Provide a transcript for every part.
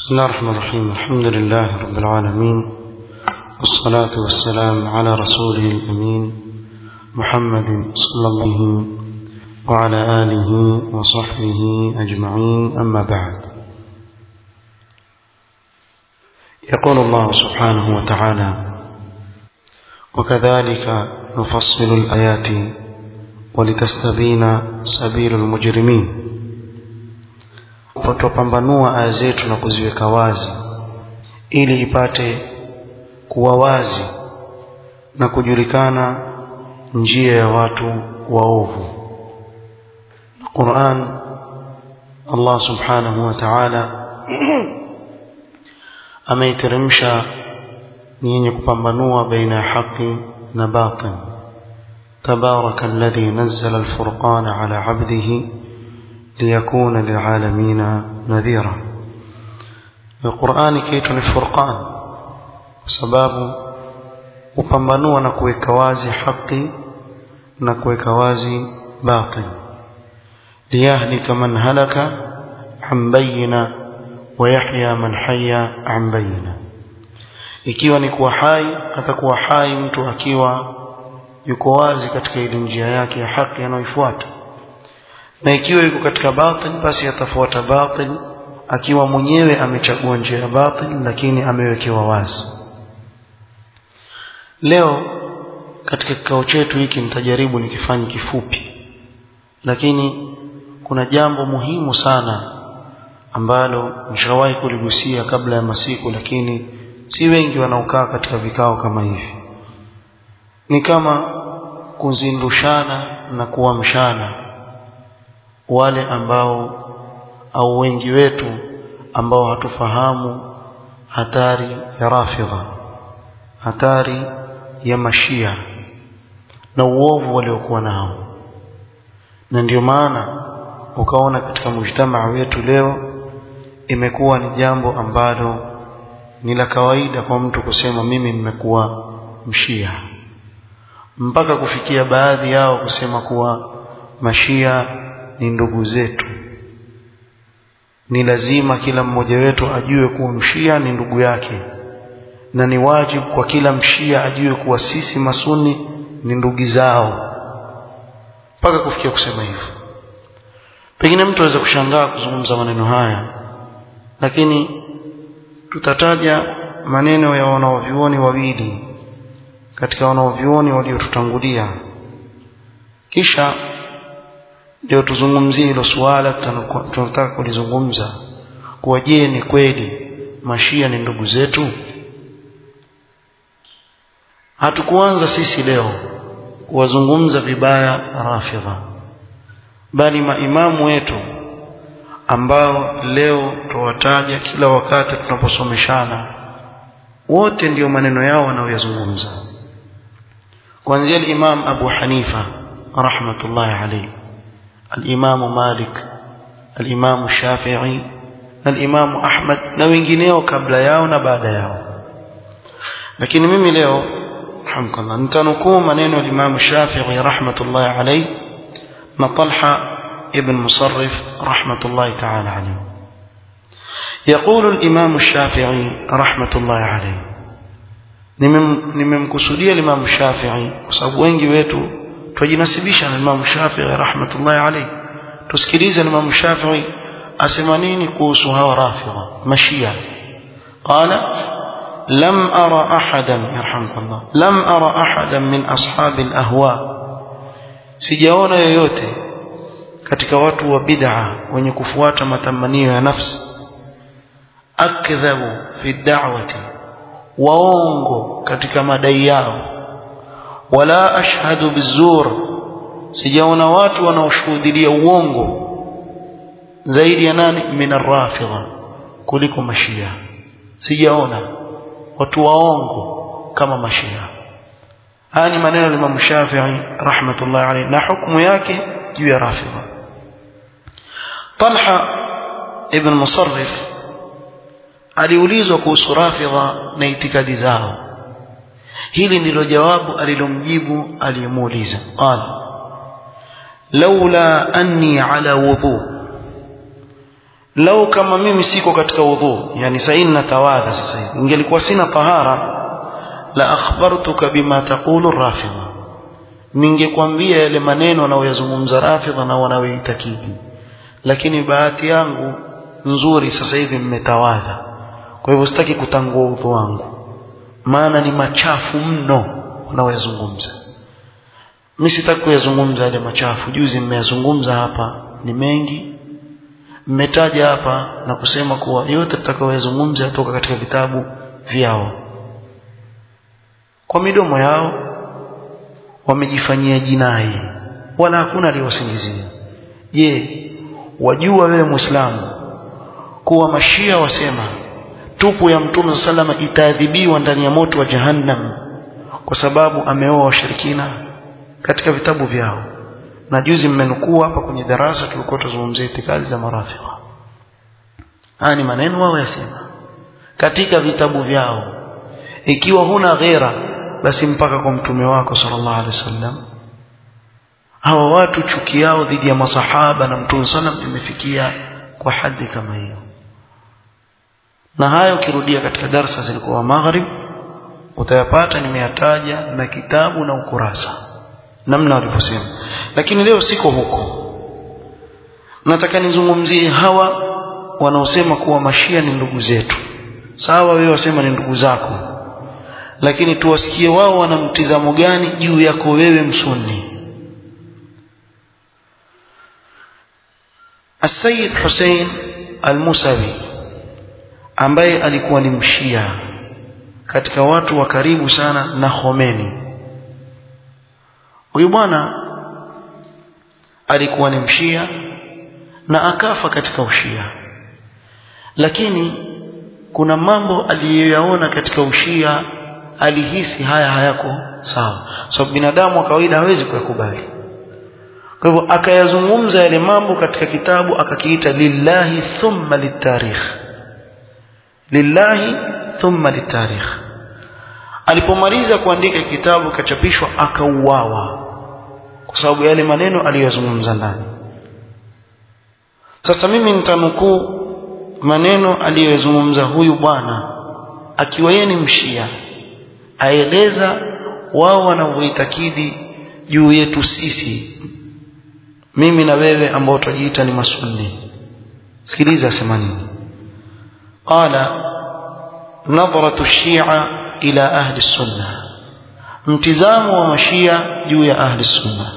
بسم الله الرحمن الرحيم الحمد لله رب العالمين والصلاة والسلام على رسوله الأمين محمد صلى الله عليه وعلى آله وصحبه أجمعين أما بعد يقول الله سبحانه وتعالى وكذلك نفصل الآيات ولتستبين سبيل المجرمين tutapambanua aya zetu na kuziweka wazi ili ipate kuwa wazi na kujulikana njia ya watu waovu Qur'an Allah subhanahu wa ta'ala ameiteremsha ni yenye kupambanua baina ya haki na batil تبارك الذي نزل الفرقان على عبده ليكون للعالمين نذيرا القرآن كيت الفرقان sababu upambanua na kuweka wazi haki na kuweka wazi batil liyahlika man halaka an bayina wa yahya man hayya an bayina ikiwa ni kuwa hai atakuwa hai mtu akiwa yuko wazi katika ile njia yake ya haki anayoifuata na ikiwa yuko katika batil basi atafuata batil akiwa mwenyewe amechagua njia ya batil lakini amewekewa wazi leo katika kikao chetu hiki nitajaribu nikifanye kifupi lakini kuna jambo muhimu sana ambalo nishawahi kuligusia kabla ya masiku lakini si wengi wanaokaa katika vikao kama hivi ni kama kuzindushana na kuamshana wale ambao au wengi wetu ambao hatufahamu hatari ya rafidha hatari ya mashia na uovu waliokuwa nao na ndio maana ukaona katika mujtamaa wetu leo imekuwa ni jambo ambalo ni la kawaida kwa mtu kusema mimi nimekuwa mshia mpaka kufikia baadhi yao kusema kuwa mashia ni ndugu zetu ni lazima kila mmoja wetu ajue kuwa mshia ni ndugu yake na ni wajibu kwa kila mshia ajue kuwa sisi masuni ni ndugu zao mpaka kufikia kusema hivyo pengine mtu aweza kushangaa kuzungumza maneno haya lakini tutataja maneno ya wanaovyuoni wawili katika wanaovyuoni waliotutangulia kisha ndio tuzungumzie hilo suala tunataka kulizungumza kuwa je ni kweli mashia ni ndugu zetu hatukuanza sisi leo kuwazungumza vibaya rafidha bali maimamu wetu ambao leo tuwataja kila wakati tunaposomeshana wote ndio maneno yao wanaoyazungumza kuanzia al-Imam Abu Hanifa rahmatullahi alayhi al-Imam Malik al-Imam Shafi'i na al-Imam Ahmad na wengineo kabla yao na baada yao lakini mimi leo alhamdulillah nitanukuu maneno ya Imam Shafi'i rahmatullahi alayhi na Talha ibn Musarrif rahmatullahi ta'ala alayhi يقول الإمام الشافعي رحمة الله عليه nimemkusudia Imam Shafi'i kwa sababu wengi wetu twajinasibisha na Imam Shafi'i rahmatullahi alayhi tusikilize Imam Shafi'i asema nini kuhusu hawa rafidha mashia qala lam ara ahadan yarhamkallah lam ara ahadan min ashabi alahwa sijaona yoyote katika watu wa bid'a wenye kufuata matamanio ya nafsi akdhabu fi da'wati waongo katika madai yao wala ashhadu bizur sijaona watu wanaoshuhudia uongo zaidi ya nani min arrafidha kuliko mashia sijaona watu waongo kama mashia haya ni maneno ya Imam Shafi'i rahmatullahi alayhi na hukumu yake juu ya rafidha Talha ibn Musarrif aliulizwa kuhusu rafidha na itikadi zao hili ndilo jawabu alilomjibu aliyemuuliza qala laula anni ala wudhu lau kama mimi siko katika udhu yani sasa natawadha sasa hivi ingelikuwa sina tahara la akhbartuka bima taqulu rafidha ningekwambia yale maneno wanaoyazungumza rafidha na wanaoitakidi lakini bahati yangu nzuri sasa hivi mmetawadha kwa hivyo sitaki kutangua udhu wangu maana ni machafu mno wanaoyazungumza mimi sitaki kuyazungumza yale machafu juzi mmeyazungumza hapa ni mengi mmetaja hapa na kusema kuwa yote tutakayoyazungumza yatoka katika vitabu vyao kwa midomo yao wamejifanyia jinai wala hakuna aliyowasingizia je wajua wewe muislamu kuwa mashia wasema tupu ya mtume salama itaadhibiwa ndani ya moto wa jahannam kwa sababu ameoa washirikina katika vitabu vyao na juzi mmenukuu hapa kwenye darasa tulikuwa tuzungumzia itikadi za marafiki haya ni maneno wao yasema katika vitabu vyao ikiwa huna ghera basi mpaka kwa mtume wako sallallahu alaihi wasallam hawa watu chuki yao dhidi ya masahaba na mtume sallam imefikia kwa hadhi kama hiyo na hayo ukirudia katika darsa zilikuwa maghrib utayapata nimeyataja na kitabu na ukurasa namna walivyosema lakini leo siko huko nataka nizungumzie hawa wanaosema kuwa mashia ni ndugu zetu sawa wewe wasema ni ndugu zako lakini tuwasikie wao wana mtizamo gani juu yako wewe msunni السيد حسين الموسوي ambaye alikuwa ni mshia katika watu wa karibu sana na Khomeini huyu bwana alikuwa ni mshia na akafa katika ushia lakini kuna mambo aliyoyaona katika ushia alihisi haya hayako sawa sababu so, binadamu wa kawaida hawezi kuyakubali kwa hivyo akayazungumza yale mambo katika kitabu akakiita lillahi thumma litarikh lillahi thumma litarikh alipomaliza kuandika kitabu kachapishwa akauawa kwa sababu yale maneno aliyozungumza ndani sasa mimi nitanukuu maneno aliyozungumza huyu bwana akiwa yeye ni mshia aeleza wao wanavyoitakidi juu yetu sisi mimi na wewe ambao tujiita ni masunni sikiliza asema nini qala nadhratu shia ila ahli sunna mtizamo wa mashia juu ya ahli sunna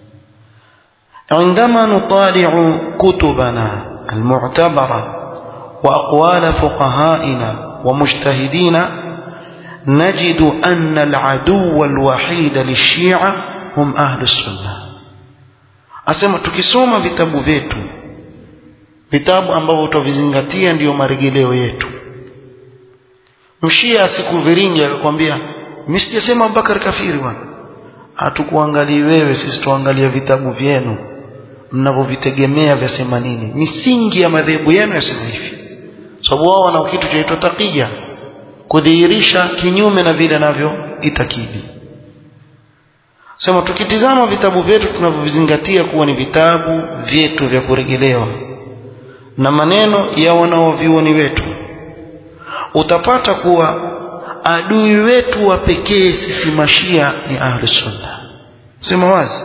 عندما نطالع كتبنا المعتبرة وأقوال فقهائنا ومجتهدينا نجد أن العدو الوحيد للشيعة هم أهل السنة asema tukisoma vitabu vyetu vitabu ambavyo tutavizingatia ndiyo marejeleo yetu mshia asikuviringe akakwambia mimi sijasema Abubakar kafiri bwana hatukuangalii wewe sisi tuangalia vitabu vyenu mnavyovitegemea vyasema nini misingi ya madhehebu yenu yasema hivi sababu wao wana kitu chaitwa takia kudhihirisha kinyume na vile navyoitakidi sema tukitizama vitabu vyetu tunavyovizingatia kuwa ni vitabu vyetu vya kurejelewa na maneno ya wanaovioni wetu utapata kuwa adui wetu wa pekee sisi mashia ni ahli sunna sema wazi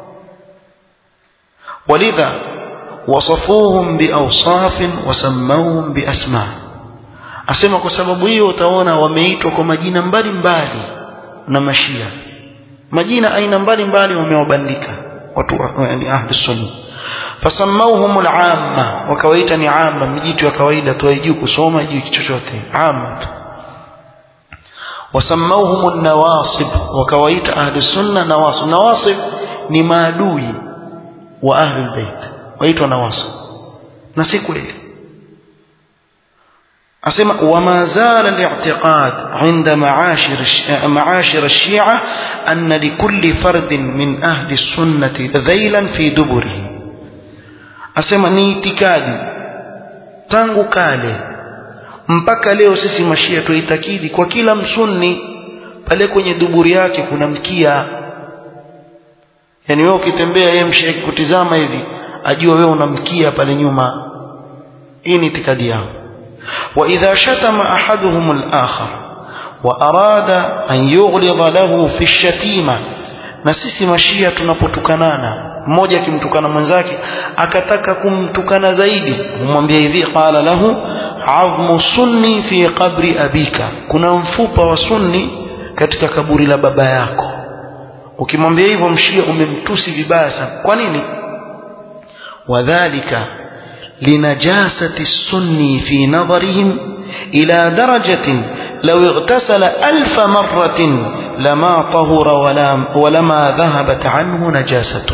walidha wasafuhum biawsafin wasammauhum biasma asema kwa sababu hiyo utaona wameitwa kwa majina mbalimbali na mashia majina aina mbalimbali wamewabandika watu yani ahli sunna fasammauhum al-amma wakawaita ni amma mijitu ya kawaida tu haijui kusoma haijui chochote amma tu wasammauhum an-nawasib wakawaita ahli sunna nawasib nawasib ni maadui wa ahli al-bait waitwa nawasib na si kweli asema wama zala al-i'tiqad 'inda ma'ashir ma'ashir ash-shi'a anna likulli fardin min ahli as-sunnati dhaylan fi duburihi asema ni itikadi tangu kale mpaka leo sisi mashia tuitakidi kwa kila msunni pale kwenye duburi yake kuna mkia yani wewe ukitembea yeye mshia kutizama hivi ajua wewe una mkia pale nyuma hii ni itikadi yao وإذا شتم أحدهم الآخر وأراد أن يغلظ له في الشتيمة na sisi mashia tunapotukanana mmoja akimtukana mwenzake akataka kumtukana zaidi humwambia hivi qala lahu azmu sunni fi qabri abika kuna mfupa wa sunni katika kaburi la baba yako ukimwambia hivyo mshia umemtusi vibaya sana kwa nini wadhalika linajasati sunni fi nadharihim ila darajatin لو اغتسل ألف مرة لما طهر ولا ولما ذهبت عنه نجاسته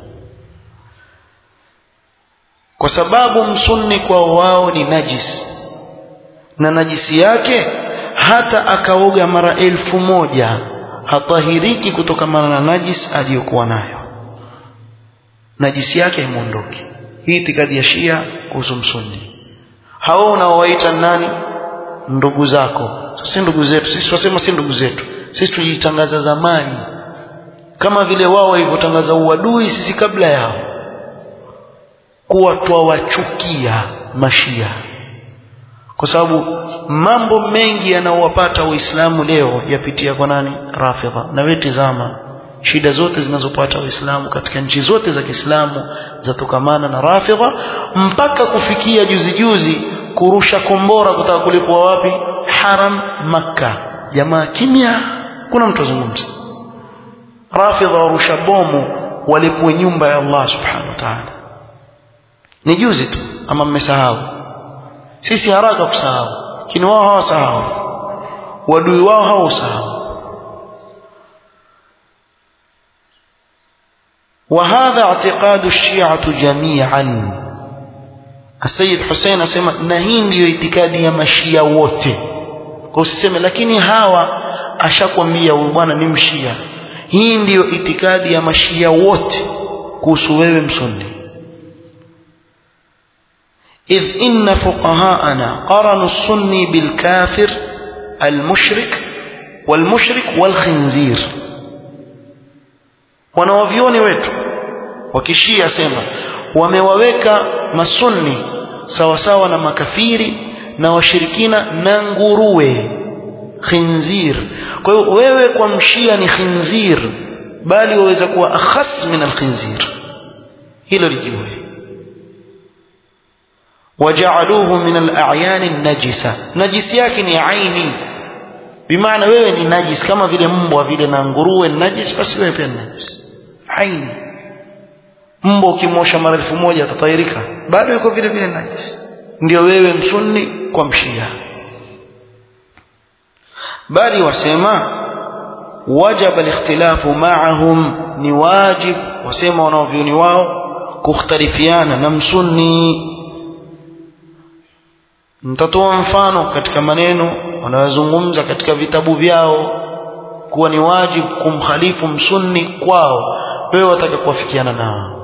kwa sababu msunni kwa wao ni najis na najisi yake hata akaoga mara elfu moja hatahiriki kutokamana na najis aliyokuwa nayo najisi yake haimuondoki hii itikadi ya shia kuhusu msunni hao unaowaita nani ndugu zako si ndugu zetu sisi wasema si ndugu zetu sisi tulitangaza zamani kama vile wao walivyotangaza uadui sisi kabla yao kuwa twawachukia mashia kwa sababu mambo mengi yanayowapata waislamu leo yapitia kwa nani rafidha na wewe tizama shida zote zinazopata waislamu katika nchi zote za Kiislamu zatokamana na rafidha mpaka kufikia juzi juzi kurusha kombora kutaka kulipwa wapi haram makka jamaa kimya kuna mtu azungumza rafidha warusha bomu walipwe nyumba ya Allah subhanahu wa ta'ala ni juzi tu ama mmesahau sisi haraka kusahau lakini wao hawasahau wadui wao hawasahau وهذا اعتقاد الشيعة جميعا السيد حسين asema na hii ndiyo itikadi ya mashia wote kwa usiseme lakini hawa ashakwambia huyu bwana ni mshia hii ndiyo itikadi ya mashia wote kuhusu wewe msunni إذ إن فقهاءنا قرنوا السني بالكافر المشرك والمشرك والخنزير wanawavyoni wetu wakishia sema wamewaweka masunni sawasawa na makafiri na washirikina na nguruwe khinzir kwa hiyo wewe kwa mshia ni khinzir bali waweza kuwa akhas min alkhinzir hilo lijue وجعلوه من الأعيان النجسة نجس yake ni aini bimaana wewe ni najis kama vile mbwa vile na nguruwe ni najis basi wewe pia ni najis aini mbwa ukimosha mara elfu moja atatairika bado yuko vile vile najis ndio wewe msunni kwa mshia bali wasema wajaba alikhtilafu ma'ahum ni wajib wasema wanaovyoni wao kukhtalifiana na msunni nitatoa mfano katika maneno wanayozungumza katika vitabu vyao kuwa ni wajibu kumkhalifu msunni kwao wewe wataka kuwafikiana nao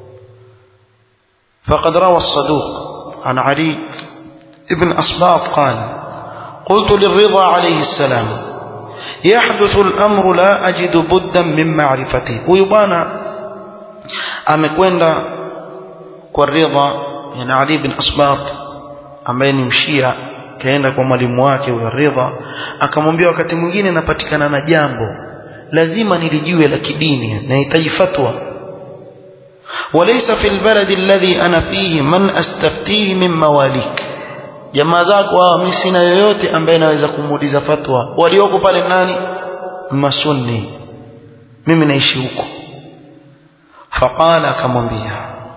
فقد روى الصدوق عن علي ابن أصباط قال قلت للرضا عليه السلام يحدث الأمر لا أجد بدا من معرفته ويبانا أمكوين والرضا يعني علي بن أصباط ambaye ni mshia kaenda kwa mwalimu wake huyo Ridha akamwambia wakati mwingine napatikana na jambo lazima nilijue la kidini nahitaji fatwa وليس في البلد الذي أنا فيه من أستفتيه من مواليك jamaa zako hawa mimi sina yoyote ambaye naweza kumuuliza fatwa walioko pale nani masunni mimi naishi huko faqala akamwambia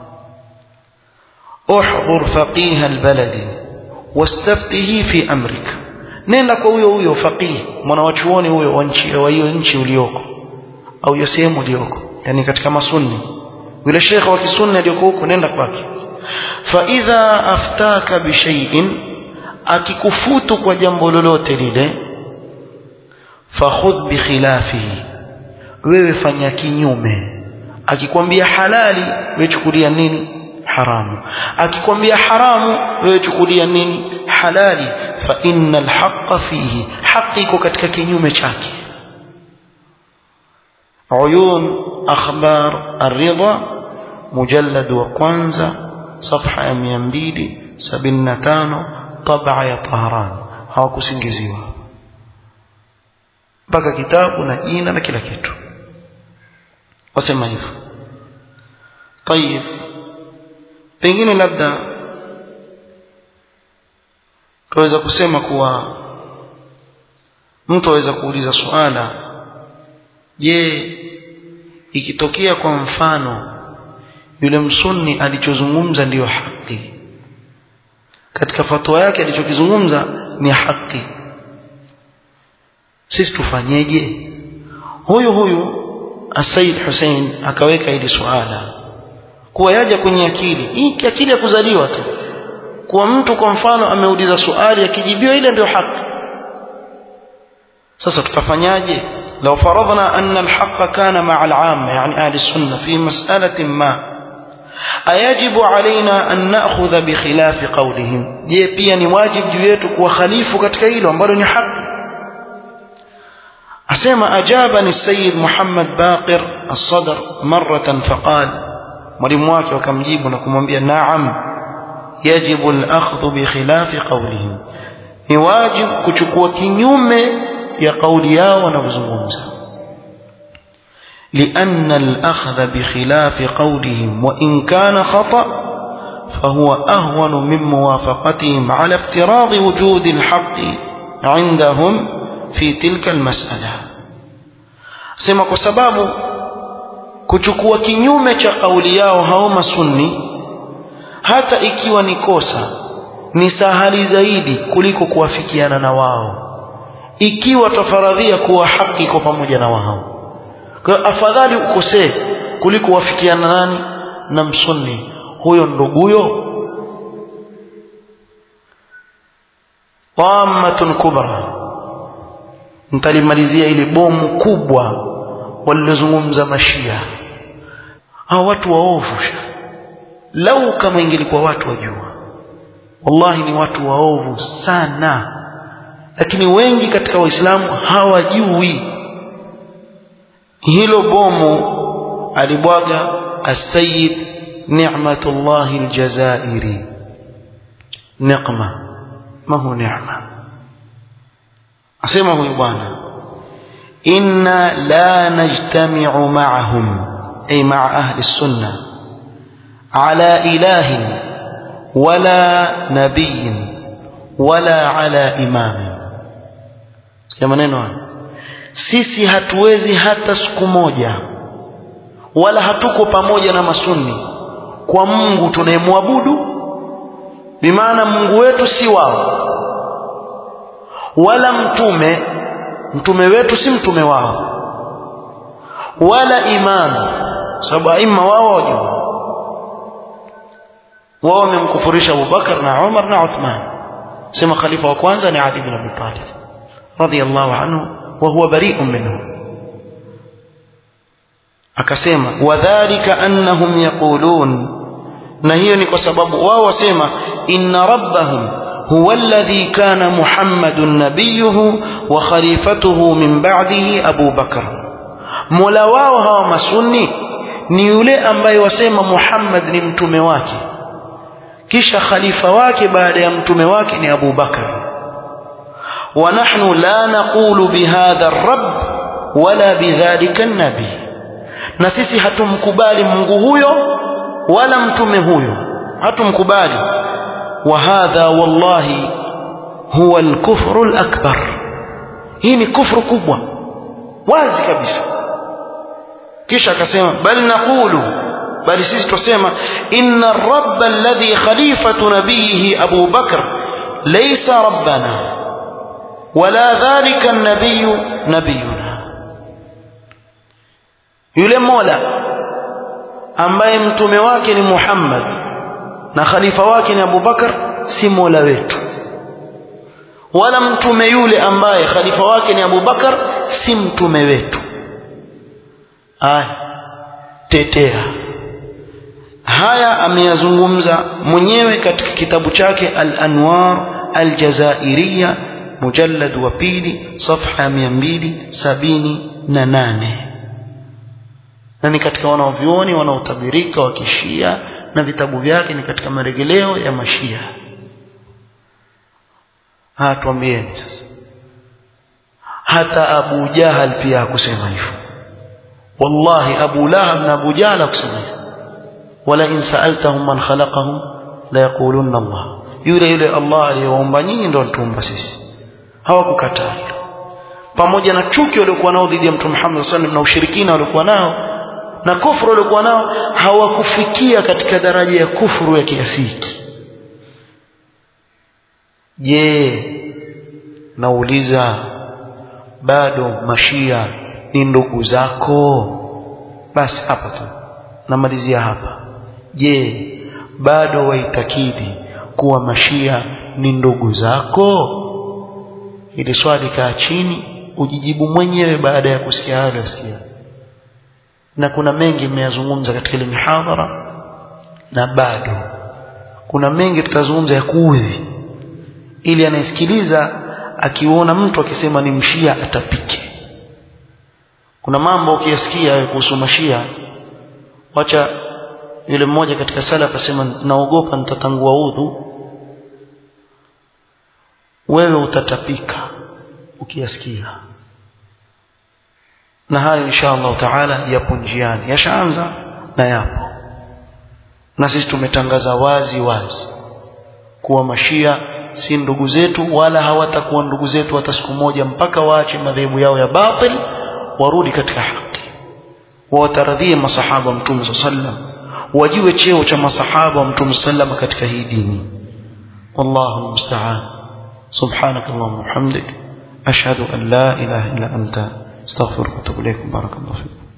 احضر فقيه البلد واستفته في امرك nenda kwa huyo huyo faqih mwanawachuoni huyo wa nchi wa hiyo nchi ulioko au hiyo sehemu ulioko yani katika masunni yule shekhe wa kisunni aliyoko huko nenda kwake fa idha aftaka bi shay'in akikufutu kwa jambo lolote lile fakhudh bi khilafihi wewe fanya kinyume akikwambia halali wewe chukulia nini haramu akikwambia haramu wewe chukulia nini halali fa innal haqqa fihi haqi iko katika kinyume chake uyun akhbar ar-ridha mujallad wa kwanza صفحه ya 200 75 tabaa ya Tahran hawakusingiziwa mpaka kitabu na jina na kila kitu wasema hivyo طيب pengine labda tuweza kusema kuwa mtu aweza kuuliza suala je ikitokea kwa mfano yule msunni alichozungumza ndiyo haki katika fatwa yake alichokizungumza ni haki sisi tufanyeje huyu huyu Said Hussein akaweka hili suala kuwa yaja kwenye akili hii akili ya kuzaliwa tu kuwa mtu kwa mfano ameuliza swali akijibiwa ile ndio haki sasa tutafanyaje لو فرضنا أن الحق كان مع العامة يعني أهل السنة في مسألة ما أيجب علينا أن نأخذ بخلاف قولهم je pia ni wajib juu yetu kuwa khalifu katika hilo ambalo ni haki asema ajabani السيد محمد باقر الصدر مرة فقال mwalimu wake wakamjibu na kumwambia naam yajibu al-akhdhu bi khilafi qawlihim ni wajib kuchukua kinyume ya kauli yao wanavyozungumza لأن الأخذ بخلاف قولهم وإن كان خطأ فهو أهون من موافقتهم على افتراض وجود الحق عندهم في تلك المسألة سمع كسباب kuchukua kinyume cha kauli yao hao masunni hata ikiwa ni kosa ni sahali zaidi kuliko kuwafikiana na wao ikiwa tafaradhia kuwa haki iko pamoja na wao kwa afadhali ukosee kuliko wafikiana nani na msunni huyo nduguyo tamatun kubra ntalimalizia ile bomu kubwa walilozungumza mashia hao watu waovu lau kama ingelikuwa watu wajua wallahi ni watu waovu sana lakini wengi katika waislamu hawajui hilo bomu alibwaga asayid ni'matullah aljazairi niqma ma hu ni'ma asema huyu bwana inna la najtami'u ma'ahum ay ma'a ahli السنه على اله ولا نبي ولا على امام sikia maneno haya sisi hatuwezi hata siku moja wala hatuko pamoja na masunni kwa Mungu tunayemwabudu bimaana Mungu wetu si wao wala mtume mtume wetu si mtume wao wala imamu sababu aima wao wajua wao wamemkufurisha Abubakar na Umar na Uthman sema khalifa wa kwanza ni Ali bin Abi Talib radiyallahu anhu wa huwa bari'un minhu akasema wadhālika annahum yaqulun na hiyo ni kwa sababu wao wasema inna rabbahum huwa alladhi kana muhammadun nabiyuhu wa khalifatuhu min ba'dihi abu bakr mola wao hawa masunni ni yule ambaye wasema muhammad ni mtume wake kisha khalifa wake baada ya mtume wake ni abu bakr ونحن لا نقول بهذا الرب ولا بذلك النبي na sisi hatumkubali Mungu huyo wala mtume huyo hatumkubali wa hadha wallahi huwa al-kufru al-akbar hii ni kufru kubwa wazi kabisa kisha akasema bal naqulu bali sisi tusema inna ar-rabb alladhi khalifatu nabiyhi Abu Bakr laysa rabbana wala dhalika an-nabiy nabiyuna yule mola ambaye mtume wake ni Muhammad na khalifa wake ni Abu Bakar si mola wetu wala mtume yule ambaye khalifa wake ni Abu Bakar si mtume wetu aya tetea haya ameyazungumza mwenyewe katika kitabu chake al-Anwar al-Jazairiyya mujallad wa pili safha 278 na ni katika wanaovyuoni wanaotabirika wa kishia na vitabu vyake ni katika maregeleo ya mashia ha tuambieni sasa hata Abu Jahal pia hakusema hivyo wallahi Abu Lahab na Abu Jahal hakusema hivyo wala in sa'altahum man khalaqahum la yaqulunna Allah yule yule Allah aliyewaumba nyinyi ndio alituumba sisi hawakukataa hilo pamoja na chuki waliokuwa nao dhidi ya Mtume Muhammad sallallahu alaihi wasallam na ushirikina waliokuwa nao na kufuru waliokuwa nao hawakufikia katika daraja ya kufuru ya kiasi hiki je nauliza bado mashia ni ndugu zako basi hapa tu namalizia hapa je bado waitakidi kuwa mashia ni ndugu zako ili swali kaa chini ujijibu mwenyewe baada ya kusikia hayo yasikia na kuna mengi mmeyazungumza katika ile mihadhara na bado kuna mengi tutazungumza ya kuudhi ili anayesikiliza akiona mtu akisema ni mshia atapike kuna mambo ukiyasikia kuhusu mashia wacha yule mmoja katika salaf asema naogopa nitatangua udhu wewe utatapika ukiyasikia na hayo insha Allah taala yapo njiani yashaanza na yapo na sisi tumetangaza wazi wazi kuwa mashia si ndugu zetu wala hawatakuwa ndugu zetu hata siku moja mpaka waache madhehebu yao ya batil warudi katika haki wataradhie masahaba wa mtume sallam wajue cheo cha masahaba wa mtume sallam katika hii dini wallahu musta'an سبحانك اللهم وبحمدك أشهد أن لا إله إلا أنت استغفرك واتوب إليك بارك الله فيكم